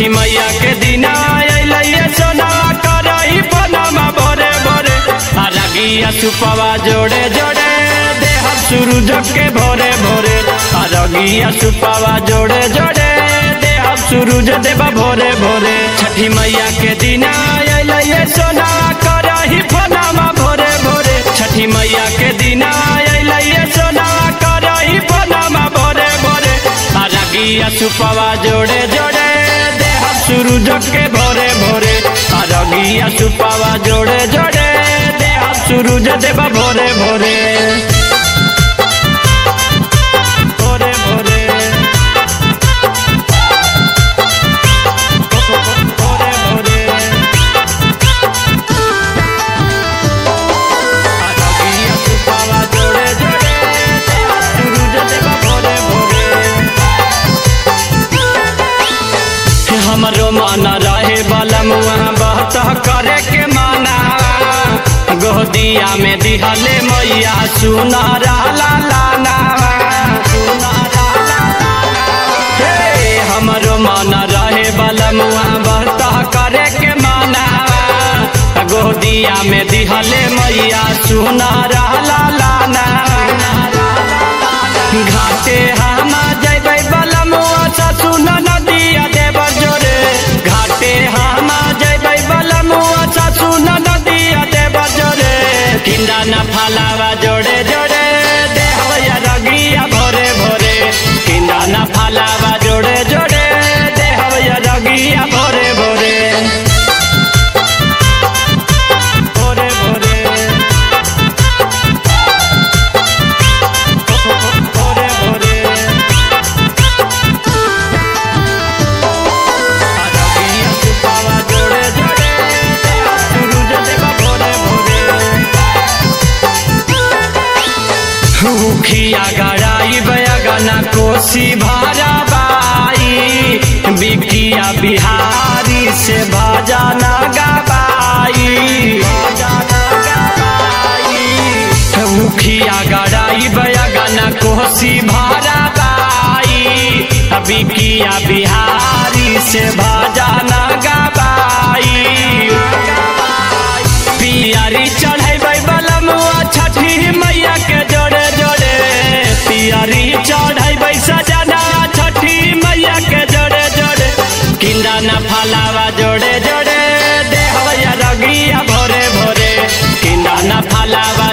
छठी मैया के दिना अइले सोना करही पनमा भोरे भोरे आ रगिया सुपवा जोड़े जोड़े देह सूरज के भोरे भोरे आ रगिया सुपवा जोड़े जोड़े देह सूरज देवा भोरे भोरे छठी मैया के दिना अइले सोना करही पनमा भोरे भोरे छठी मैया के दिना अइले सोना करही पनमा भोरे भोरे आ रगिया सुपवा जोड़े जोड़े देह सूरज के भोरे भोरे आ रगिया सुपवा जोड़े जोड़े देह सूरज देवा भोरे भोरे भोरे भोरे भोरे भोरे आ रगिया सुपवा जोड़े जोड़े देह सूरज देवा भोरे भोरे हमरो मन रहे बलम वहाँ बहत करे के माना गोदिया में दिहले मैया सुना रहला लाना सुना रहला हे हमरो मन रहे बलम वहाँ बहत करे के माना गोदिया में दिहले मैया सुना रहला लाना घाटे हम जैबै बलमुआ ससुन नदिया देव जोरे घाटे हम जैबै बलमुआ ससुन नदिया देव जोरे किंदा न फलावा जोड़े जोड़े देहया रगिया भोरे भोरे किंदा न फलावा जोड़े जोड़े देहया रगिया भोरे भोरे भोरे भोरे भोरे भोरे आजादिया सुपावा जोड़े जोड़े सूरज देवा भोरे भोरे हुखिया गड़ाई बयगना कोसी भारा बाई बिकिया बिहारी से भाजाना गबाई भाजाना गबाई मुखिया गड़ाई बयगना कोसी भारा बाई बिकिया बिहारी से भाजाना गबाई पियारी चढ़ेबै बलमुआ छठी मैया के जोड़े जोड़े पियारी चढ़ेबै सजना छठी मैया के जोड़े जोड़े किंदा न फलावा जोड़े जोड़े देहया रगिया भोरे भोरे किंदा न फलावा